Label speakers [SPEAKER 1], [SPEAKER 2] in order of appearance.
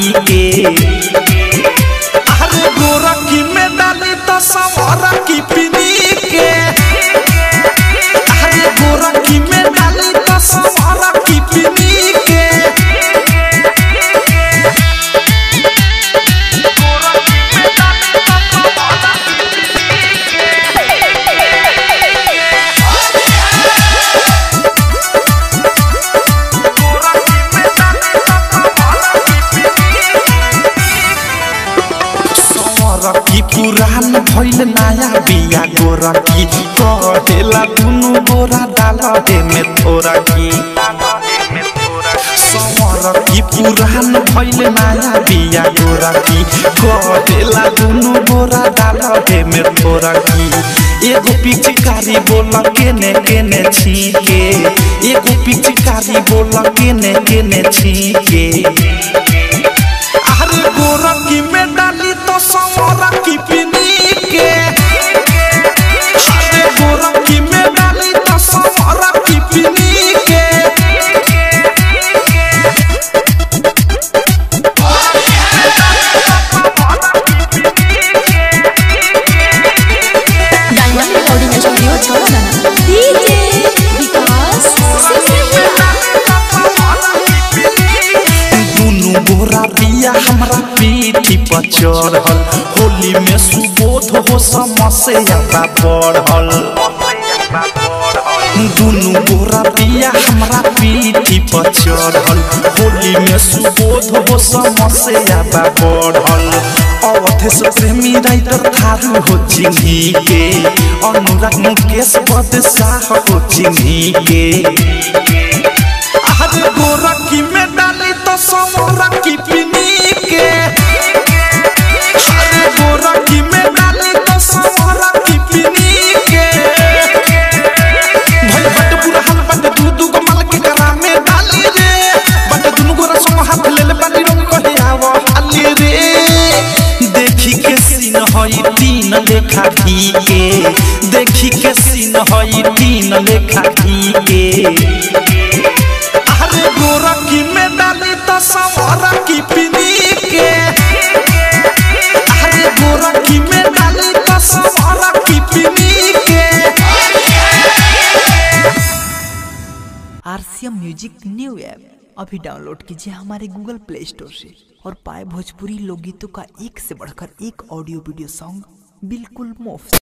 [SPEAKER 1] के अरे गोरा की में डाली तो सवारा की पिनी के अरे गोरा की में डाली तो सवारा की पिनी के गोरकी पुरान भइल नया बिया गोरकी कहेला दुनु गोरा डाल हे में थोड़ा की समरकी पुरान भइल नया बिया गोरकी कहेला दुनु गोरा डाल हे में थोड़ा की एगो पिचकारी बोल केने केने छीके एगो पिचकारी बोल केने केने छीके अरे गोरकी में डाली तो सवरा की पिनी के अरे गोरकी में डाली तो सवरा की पिनी के
[SPEAKER 2] डायमंड रिकॉर्डिंग स्टूडियो छोड़ना डीजे विकास
[SPEAKER 1] दुनु गोरा बिया हमरा पीठी पर चढ़ल होली में सुबोध हो समस्या बा बढ़ल दुनु गोरा बिया हमरा पीठी पर चढ़ल होली में सुबोध हो समस्या बा बढ़ल अवधेश प्रेमी राइटर थारू हो चिन्ही के अनुराग मुकेश पद शाह हो चिन्ही के अरे गोरकी में डाली तो सवरा की पिनी के अरे गोरकी में डाली तो सवरा की पिनी के भाई बट पूरा हाल बट दू दू को माल के करा में डाली रे बट दुनु गोरा संग हाथ ले ले बाली रंग कहे आवा हाली रे देखी के सीन हई तीन लेखा की के देखी के सीन हई तीन लेखा की के अरे गोरकी में डाली तो सवरा की पिनी के अरे गोरकी में डाली तो सवरा की पिनी के
[SPEAKER 3] आरसीएम म्यूजिक न्यू ऐप अभी डाउनलोड कीजिए हमारे गूगल प्ले स्टोर से और पाए भोजपुरी लोकगीतों का एक से बढ़कर एक ऑडियो वीडियो सॉन्ग बिल्कुल मुफ्त